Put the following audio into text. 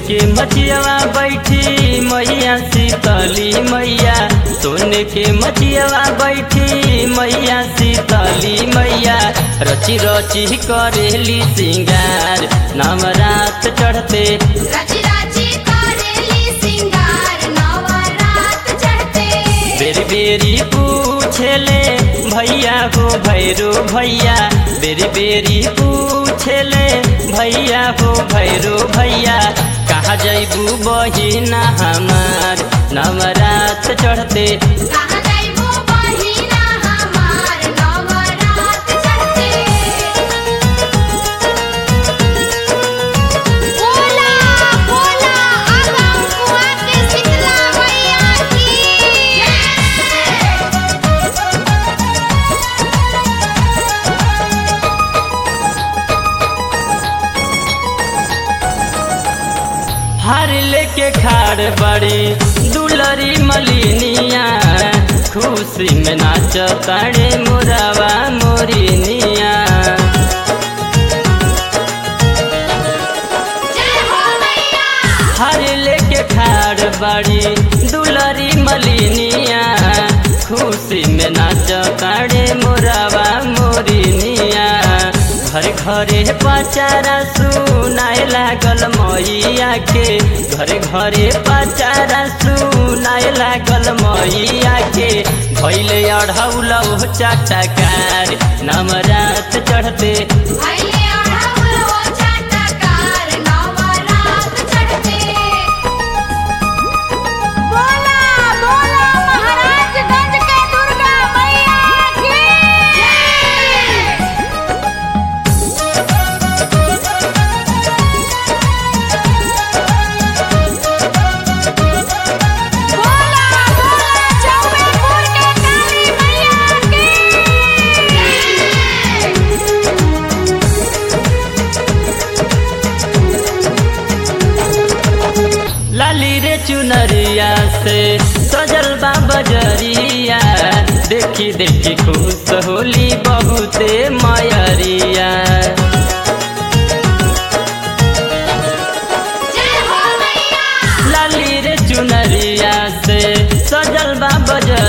के मचियावा बैठी मैया शीतली मैया सोने के मचियावा बैठी मैया शीतली मैया रची रची करेली सिंगार नवरात चढ़ते राची राची करेली सिंगार नवरात चढ़ते बेरी बेरी पूछेले भैया हो भैरो भैया बेरी बेरी पूछेले भैया हो भैरो भैया कहाँ जैबू बहिना हमार नवरात चढ़ते कहाँ जाइबो बहिना हमार नवरात चढ़ते बोला बोला आगम कुआं के शीतला मैया की हार लेके खाड़ बड़ी दुलरी मलिनिया खुशी में नाच ताड़े मोरावा मोरिनिया जय हो मैया हर लेके खाड़ बड़ी दुलरी मलिनिया खुशी में नाच ताड़े मोरावा मोरिनिया घर घरे पचारा सुनाए लागल मैया के घरे घरे पचारा सुनाए लागल मैया के भैले अढ़ौलौ चाटकार नवरात चढ़ते भैले अढ़ौलो चाटकार नवरात चढ़ते बोला बोला महाराजगंज के दुर्गा मैया की बोला बोला चौबेपुर के काली मैया की लाली रे चुनरिया से सजल बा बजरिया देखी देखी खुश होली बहुते मयरिया जय हो मैया लाली रे चुनरिया से सजल बा बजरिया